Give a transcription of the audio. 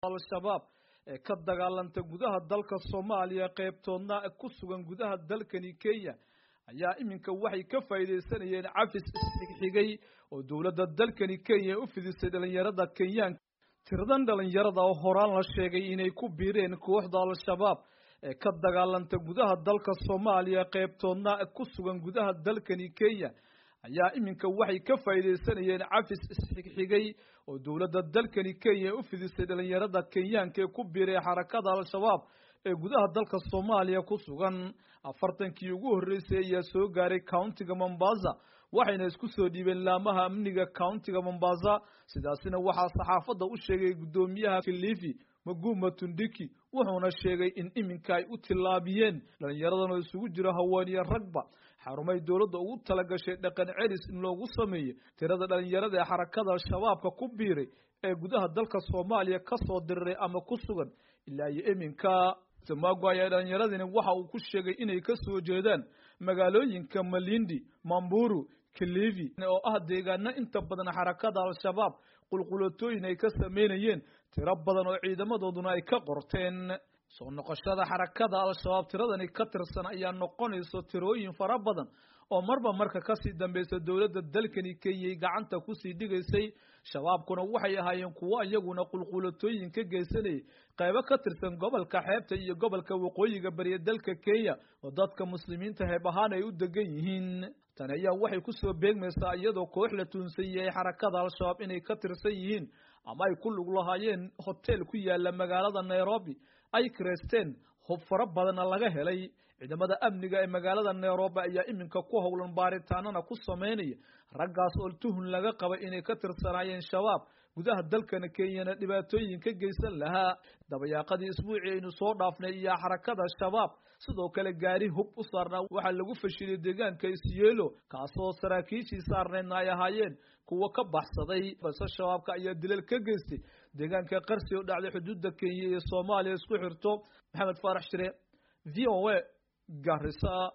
al-shabaab ee ka dagaalanta gudaha dalka soomaaliya qeybtoodna ku sugan gudaha dalkani kenya ayaa iminka waxay ka faa'iidaysanayeen cafis isxigxigay oo dowladda dalkani kenya u fidisay dhalinyarada kenyaanka tiradan dhalinyarada oo horaan la sheegay inay ku biireen kooxda al-shabaab ee ka dagaalanta gudaha dalka soomaaliya qeybtoodna ku sugan gudaha dalkani kenya ayaa iminka waxay ka faa'iidaysanayeen cafis isxigxigay oo dowladda dalkani kenya u fidisay dhalinyarada kenyaanka ee ku biiray xarakada al-shabaab ee gudaha dalka soomaaliya ku sugan afartankii ugu horreysay ayaa soo gaaray countiga mombasa waxayna isku soo dhiibeen laamaha amniga countiga mombasa sidaasina waxaa saxaafadda u sheegay guddoomiyaha kilifi maguma tundiki wuxuuna sheegay in iminka ay u tillaabiyeen dhalinyaradan oo isugu jiro haweeniyo ragba xarumay dowladda ugu talagashay dhaqan celis in loogu sameeyo tirada dhalinyarada ee xarakada al-shabaabka ku biiray ee gudaha dalka soomaaliya ka soo diriray ama ku sugan ilaa iyo iminka samago ayaa dhalinyaradini waxa uu ku sheegay inay ka soo jeedaan magaalooyinka malindi mamburu kilivi oo ah deegaano inta badan xarakada al-shabaab qulqulatooyin ay ka sameynayeen tiro badan oo ciidamadooduna ay ka qorteen soo noqoshada xarakada al-shabaab tiradani ka tirsan ayaa noqonayso tirooyin fara badan oo marba marka kasii dambeysa dowladda dalkani kenyay gacanta kusii dhigaysay shabaabkuna waxay ahaayeen kuwo iyaguna qulqulatooyin ka geysanayay qaybo ka tirsan gobolka xeebta iyo gobolka waqooyiga bariya dalka kenya oo dadka muslimiinta heeb ahaan ay u degan yihiin tani ayaa waxay kusoo beegmaysaa iyadoo koox la tuunsan yahay xarakada al-shabaab inay ka tirsan yihiin ama ay ku lug lahaayeen hotel ku yaala magaalada nairobi ay kireysteen hub fara badanna laga helay ciidamada amniga ee magaalada nairobi ayaa iminka ku howlan baaritaanana ku sameynaya raggaas oo tuhun laga qabay inay ka tirsanaayeen shabaab gudaha dalkana kenyana dhibaatooyin ka geysan lahaa dabayaaqadii isbuucii aynu soo dhaafnay iyo xarakada shabaab sidoo kale gaari hub u saarnaa waxaa lagu fashilay deegaanka isyeelo kaasoo saraakiishii saarneedna ay ahaayeen kuwo ka baxsaday balse shabaabka ayaa dilal ka geystay deegaanka qarsi oo dhacday xuduudda kenya iyo soomaaliya isku xirto maxamed faarax shire v o a garissa